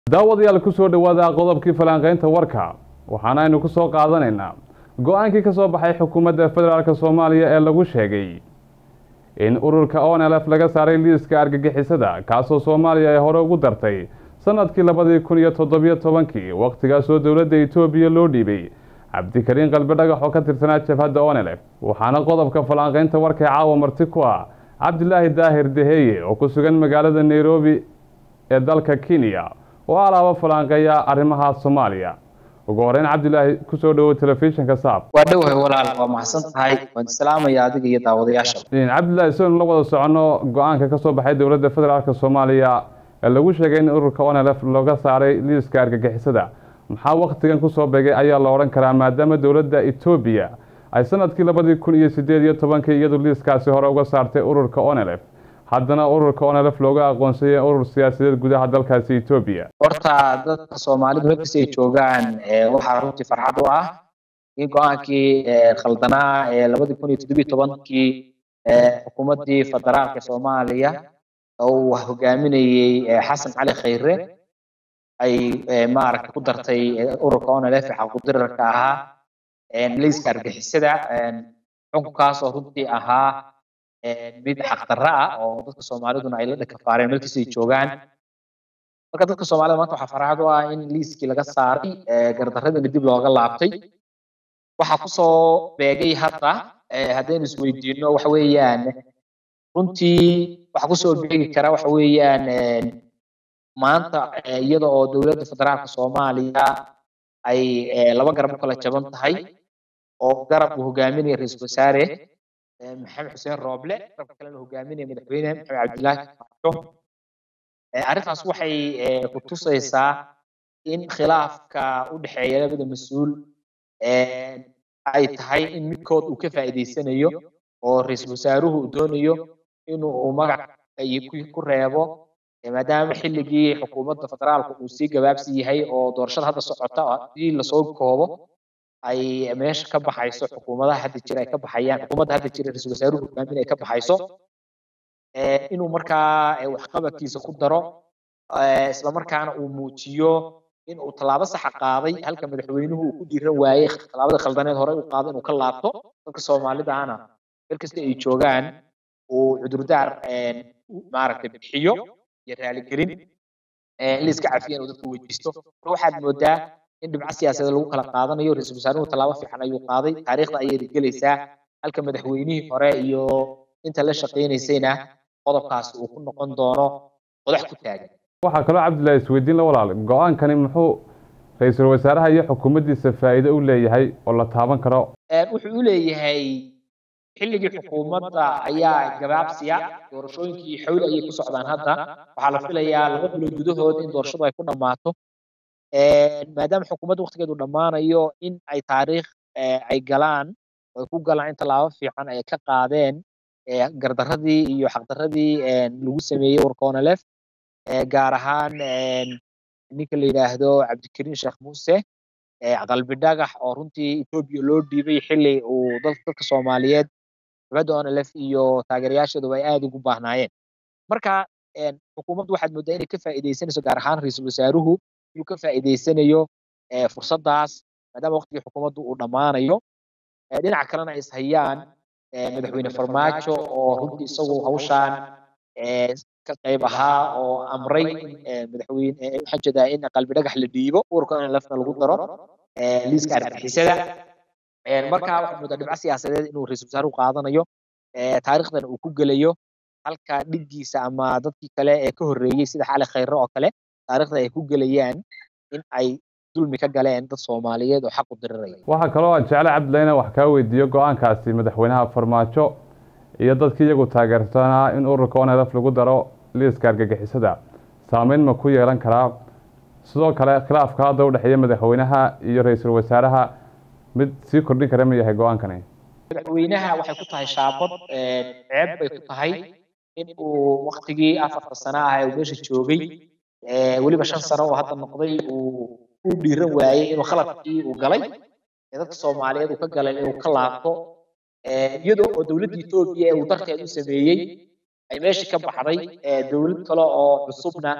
daawadayaal ku soo dhowaada qodobkii falanqaynta warka waxaana aynu ku soo qaadanaynaa go-aankii ka soo baxay xukuumadda federaalk soomaaliya ee lagu sheegay in ururka onlf laga saaray liiska argagixisada kaasoo soomaaliya ay hore ugu dartay sanadkii labadii kun iyo toddobiyo tobankii wakhtigaasoo dowladda etoobiya loo dhiibay cabdikariin qalbi dhagax oo ka tirsanaa jabhadda onlf waxaana qodobka falanqaynta warka ee caawa marti ku ah cabdilaahi daahir deheye oo ku sugan magaalada nairobi ee dalka kenya oo alaaba falanqeeya arrimaha soomaaliya ugu horeyn cabdilaahi kusoo dhowow telefishinka saab waa dhowahay walaal waa maxsan tahay waan islaamaya adiga iyo daawadayaasha cabdilaahi si aynu la wada soconno go-aanka ka soo baxay dowladda federaalk soomaaliya ee lagu sheegay in ururka onlf looga saaray liiska argagixisada maxaa wakhtigan kusoo begay ayaa la odhan karaa maadaama dowladda etoobiya ay sanadkii labadii kun iyo sideed iyo tobankii iyadu liiskaasi hore uga saartay ururka onlf haddana ururka onlf looga aqoonsayay urur siyaasadeed gudaha dalkaasi etoobiya horta dadka soomaalidu halkasta ay joogaan waxaa runtii farxad u ah in go-aankii khaldanaa ee labadii kun iyo toddobiyo tobankii xukuumaddii federaalka soomaaliya uu hogaaminayey xasan cali khayre ay maaragta ku dartay ururka onlf ee xaqudirarka ahaa liiska argixisada xukunkaas oo runtii ahaa mid xaqdarra ah oo dadka soomaaliduna ay la dhakafaareen melkasta ay joogaan marka dadka soomaalida maanta waxaa farxad u ah in liiskii laga saaray gardarradina dib looga laabtay waxaa kusoo beegay hadda haddaynu isweydiino waxa weeyaan runtii waxa kusoo beegi kara waxa weeyaan maanta iyada oo dowladda federaalka soomaaliya ay laba garab u kala jaban tahay oo garab uu hogaaminaya ra-iisul wasaare maxamed xuseen rooble garabka kalena hogaaminaya madaxweyne maxamed cabdilaahi farmaajo arrintaas waxay ku tusaysaa in khilaafka u dhexeeya labada mas-uul ay tahay in midkood uu ka faa'iidaysanayo oo ra-iisul wasaaruhu uu doonayo inuu magac ku reebo maadaama xilligii xukuumadda federaalka uu sii gabaabsi yahay oo doorashada hadda socota hadii lasoo koobo ay meesha ka baxayso xukuumadaha hadda jira ay ka baxayaan xukuumadda hadda jira ra-iisul wasaaruhu hogaamin ay ka baxayso inuu markaa waxqabadkiisa ku daro isla markaana uu muujiyo in uu tallaabo saxa qaaday halka madaxweynuhu uu ku dhiiran waayey tallaabada khaldaneed hore u qaado inuu ka laabto dadka soomaalidahana meel kasta ay joogaan uu cudurdaar maaragtay bixiyo iyo raaligelin in la iska cafiyan uu dadku weydiisto waxaad moodaa in dhibco siyaasadeed lagu kala qaadanayo ra-iisul wasaaruhu tallaabo fiican ayuu qaaday taariikhda ayay gelaysaa halka madaxweynihii hore iyo inta la shaqaynaysayna qodobkaasi uu ku noqon doono qodax ku taagan waxaa kaloo cabdillahi isweydiin la walaal go-aankani muxuu ra-iisul wasaaraha iyo xukuumaddiisa faa'iido u leeyahay oo la taaban karo wuxuu u leeyahay xilligii xukuumadda ayaa gabaabsiya doorashooyinkii xawli ayay ku socdaan hadda waxaa la filayaa laba bilood gudahood in doorashadu ay ku dhammaato maadaama xukuumadda waktigeedu dhammaanayo in ay taariikh ay galaan ay ku galaan in tallaabo fiican ay ka qaadeen gardarradii iyo xaqdarradii lagu sameeyey ururka onlf gaar ahaan ninka la yidhaahdo cabdikariin sheekh muuse qalbi dhagax oo runtii etoobiya loo dhiibay xilli uu dadka soomaaliyeed dowladda onlf iyo taageerayaasheeduba ay aada ugu baahnaayeen marka xukuumaddu waxaad moodaa inay ka faa'iidaysanayso gaar ahaan ra-iisul wasaaruhu inuu ka faa'iidaysanayo fursaddaas maadaama waqtigii xukuumaddu uu dhammaanayo dhinaca kalena ay ishayaan madaxweyne farmaajo oo runtii isagu hawshaan ka qayb ahaa oo amray in madaxweyne waxaan jeedaa in qalbi dhagax la dhiibo ururka in lafna lagu daro liiska argixisada marka waxaad moodaa dhibco siyaasadeed inuu ra-iisul wasaaruhu qaadanayo taariikhdan uu ku gelayo halka dhiggiisa ama dadkii kale ee ka horreeyey sida xali khayre oo kale taariikhda ay ku gelayaan in ay dulmi ka galeen dad soomaaliyeed oo xaq u diriraya waxaa kaloo aan jeclay cabdillahi inaan wax kaa weydiiyo go-aankaasi madaxweynaha farmaajo iyo dadkii iyagu taageersanaa in ururka onlf lagu daro liiska argagixisada saameyn ma ku yeelan karaa sidoo kale khilaafka hadda u dhexeeya madaxweynaha iyo ra-iisul wasaaraha mid sii kordhin kara ma yahay go-aankani madaxweynaha waxay ku tahay shaabad ceeb bay ku tahay in uu waktigii afarta sano ah ee uu meesha joogay weliba shan sano oo hadda noqday uu u dhiiran waayey inuu khaladkii uu galay ee dadka soomaaliyeed uu ka galay inuu ka laabto iyadoo oo dowladda etoobiya ee uu darteed u sameeyey ay meeshii ka baxday dowlad kale oo cusubna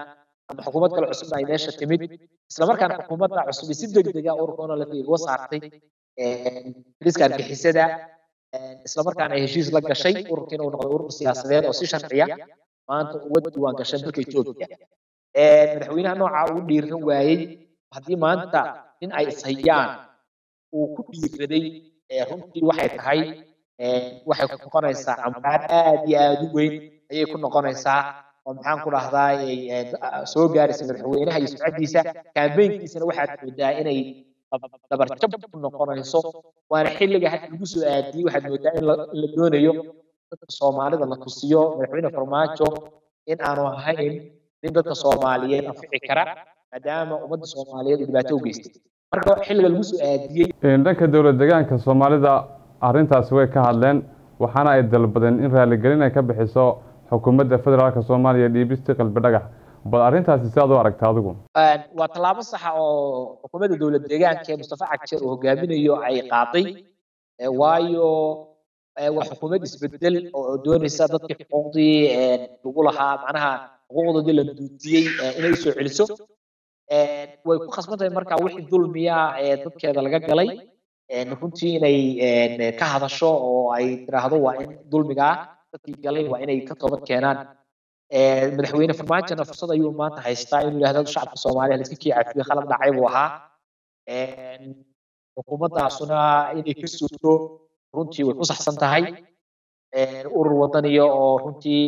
ama xukuumad kale cusubna ay meesha timid islamarkaana xukuumadda cusub si degdega ururka onolf uga saartay liska argixisada islamarkaana ay heshiis la gashay ururka inuu noqdo urur siyaasadeed oo si sharciya maanta uga diiwaan gashay dalka etoobiya madaxweynaha nooca uu dhiiran waayey haddii maanta in ay ishayaan uu ku dhiiraday runtii waxay tahay waxay ku noqonaysaa cambaar aad iyo aad u weyn ayay ku noqonaysaa oo maxaan ku dhahdaa soo gaaraysa madaxweynaha iyo sumcadiisa kaambeynkiisana waxaad moodaa inay dabarjab ku noqonayso waana xilliga hadda lagu soo aadiyey waxaad moodaa in la doonayo dadka soomaalida la tusiyo madaxweyne farmaajo in aanu ahayn nin dadka soomaaliyeed anfici kara maadaama ummadda soomaaliyeed uu dhibaato u geystay marka xilliga lagu soo aadiyey dhanka dowlad deegaanka soomaalida arrintaasi way ka hadleen waxaana ay dalbadeen in raaligelin ay ka bixiso xukuumadda federaalka soomaaliya dhiibistii qalbi dhagax bal arrintaasi si aad u aragta adigu waa tallaabo saxa oo xukuumadda dowlad deegaanka ee mustafa cagjeer uu hogaaminayo ay qaaday waayo waa xukuumad isbedel oo doonaysa dadkii xuquuqdii lagu lahaa macnaha xuquuqdoodii la duutiyey inay usoo celiso way ku khasban tahay marka wixii dulmiya ee dadkeeda laga galay runtii inay ka hadasho oo ay tiraahdo waa in dulmigaa dadkii galay waa inay ka toobad keenaan madaxweyne farmaajona fursad ayuu maanta haystaa inuu yidhahdo shacabka soomaaliya la iska kii cafiyo khalad dhacay buu ahaa xukuumaddaasuna inay ka sugto runtii way ku saxsan tahay urur wadaniya oo runtii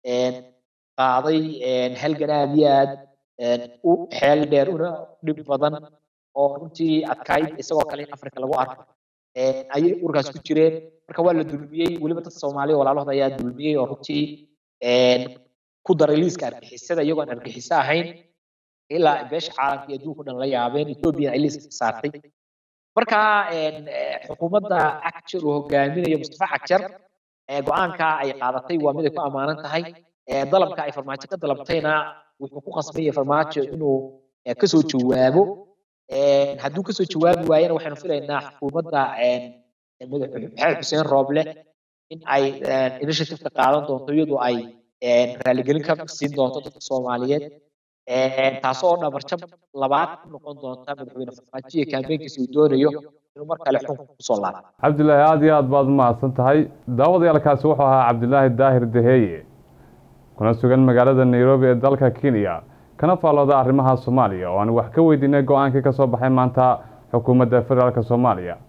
qaaday halgan aad iyo aad u xeel dheer una dhib badan oo runtii adkayd isagoo kale in africa lagu arko ayay ururkaas ku jireen marka waa la dulmiyey weliba dad soomaaliya walaalahooda ayaa dulmiyey oo runtii ku daray liiska argixisada iyagoon argixiso ahayn ilaa beesha caalamka iyo adduunka dhan la yaabeen etoobiya ay liiska saartay marka xukuumadda cagjar uu hogaaminayo mustafa cagjar go-aanka ay qaadatay waa mid ay ku ammaanan tahay dalabka ay farmaajo ka dalabtayna wuxuu ku khasbaya farmaajo inuu kasoo jawaabo hadduu kasoo jawaabi waayana waxaynu filaynaa xukuumadda maxamed xuseen rooble in ay initiativeka qaadan doonto iyadoo ay raaligelin ka siin doonto dadka soomaaliyeed taasoo dhabarjab labaad ku noqon doonta madaxweyne farmaajo iyo kaambeynkiisa uu doonayo inuu mar kale xunka kusoo laabo cabdilaahi aada iyo aad baad umahadsan tahay daawadayaalkaasi wuxuu ahaa cabdilaahi daahir daheeye kuna sugan magaalada nairobi ee dalka kenya kana faallooda arrimaha soomaaliya oo aan wax ka weydiinay go-aankii ka soo baxay maanta xukuumadda federaalk soomaaliya